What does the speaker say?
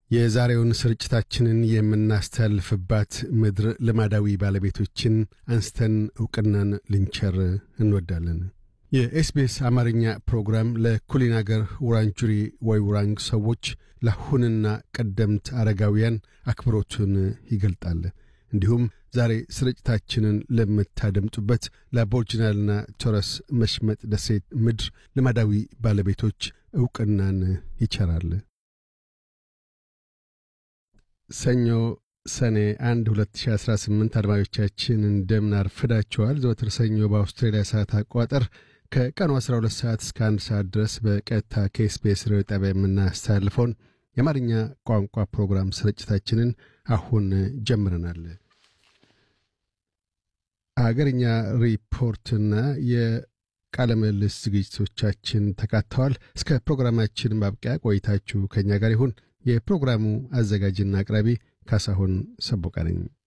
የዛሬውን ስርጭታችንን የምናስተላልፍባት ምድር ልማዳዊ ባለቤቶችን አንስተን ዕውቅናን ልንቸር እንወዳለን። የኤስቢኤስ አማርኛ ፕሮግራም ለኩሊን አገር ውራንጁሪ ወይ ውራንግ ሰዎች ለአሁንና ቀደምት አረጋውያን አክብሮቱን ይገልጣል። እንዲሁም ዛሬ ስርጭታችንን ለምታደምጡበት ለአቦርጅናልና ቶረስ መሽመጥ ደሴት ምድር ልማዳዊ ባለቤቶች ዕውቅናን ይቸራል። ሰኞ ሰኔ 1 2018 አድማጮቻችን እንደምን አርፍዳችኋል። ዘወትር ሰኞ በአውስትራሊያ ሰዓት አቆጣጠር ከቀኑ 12 ሰዓት እስከ 1 ሰዓት ድረስ በቀጥታ ከኤስቢኤስ ሬዲዮ ጣቢያ የምናስተላልፈውን የአማርኛ ቋንቋ ፕሮግራም ስርጭታችንን አሁን ጀምረናል። አገርኛ ሪፖርትና የቃለ ምልልስ ዝግጅቶቻችን ተካተዋል። እስከ ፕሮግራማችን ማብቂያ ቆይታችሁ ከእኛ ጋር ይሁን። የፕሮግራሙ አዘጋጅና አቅራቢ ካሳሁን ሰቦቃ ነኝ።